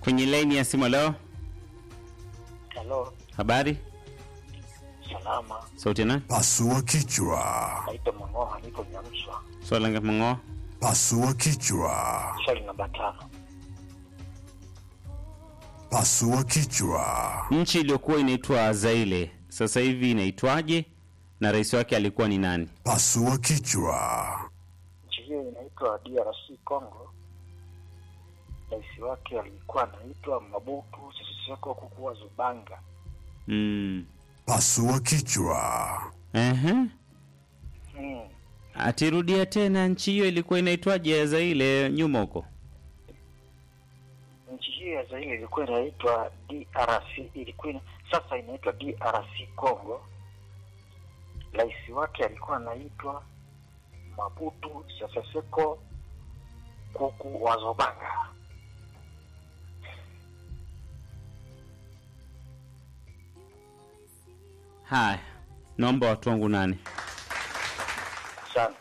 kwenye laini ya simu. Leo Halo, habari, salama. sauti na Pasua kichwa. Naitwa Mangoha, niko Nyamswa. swala ngapi mang'oa? Pasua kichwa. Swali namba tano. Pasua kichwa. Nchi iliyokuwa inaitwa Zaire sasa hivi inaitwaje na rais wake alikuwa ni nani? Pasua kichwa. Nchi hiyo inaitwa DRC Congo. Rais wake alikuwa anaitwa Mabutu Sese Seko Kukuwa Zubanga. Mm. Pasua kichwa. Ehe. Hmm. Atirudia tena, nchi hiyo ilikuwa inaitwaje ya Zaire nyuma huko? Nchi hiyo ya Zaire ilikuwa inaitwa DRC, ilikuwa ina- sasa inaitwa DRC Congo. Rais wake alikuwa anaitwa Mabutu Sese Seko Kuku wa Zobanga. Haya, naomba watu wangu nane. Asante.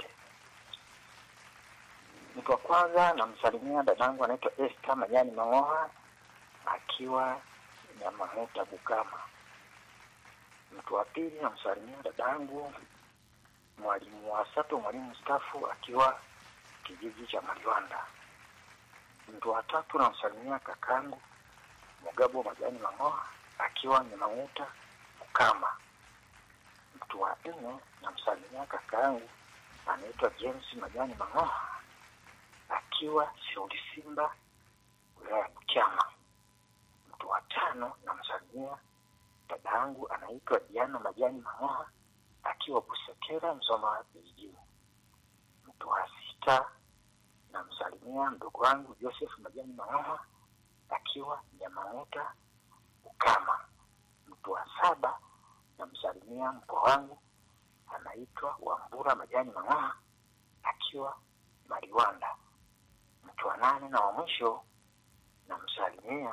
Mtu wa kwanza namsalimia dadangu anaitwa Esther Manyani Mang'oha akiwa Nyamahuta Bukama. Mtu wa pili namsalimia dadangu mwalimu wa Sato, mwalimu mstaafu akiwa kijiji cha Maliwanda. Mtu wa tatu namsalimia kakangu Mugabo Majani Mang'oha akiwa Nyamahuta Bukama. Mtu wa nne namsalimia kakaangu anaitwa James Majani Mang'oha akiwa Shauri Simba wilaya ya Butiama. Mtu wa tano namsalimia dada yangu anaitwa Diana Majani Mang'oha akiwa Busekera Msoma vijijini. Mtu wa sita namsalimia mdogo wangu Joseph Majani Mang'oha akiwa Nyamang'uta Ukama. Mtu wa saba namsalimia mkoa wangu anaitwa Wambura Majani Mang'oha akiwa Mariwanda. Mtu wa nane na wa mwisho namsalimia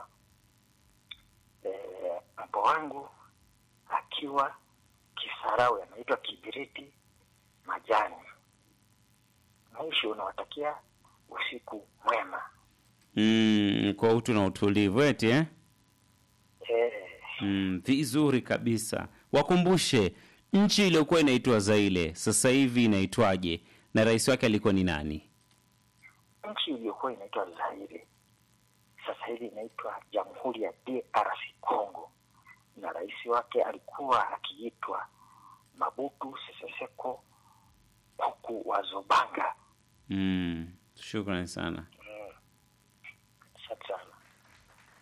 eh, mkoa wangu akiwa Kisarawe anaitwa Kibiriti Majani. Mwisho nawatakia usiku mwema. Mm, kwa utu na utulivu eti eh? Eh, Mm, vizuri kabisa. Wakumbushe nchi iliyokuwa inaitwa Zaire sasa hivi inaitwaje na rais wake alikuwa ni nani? nchi iliyokuwa inaitwa Zaire sasa hivi inaitwa Jamhuri ya DRC Congo, na rais wake alikuwa akiitwa Mabutu Sese Seko Kuku wa Zobanga. Mm, shukrani sana.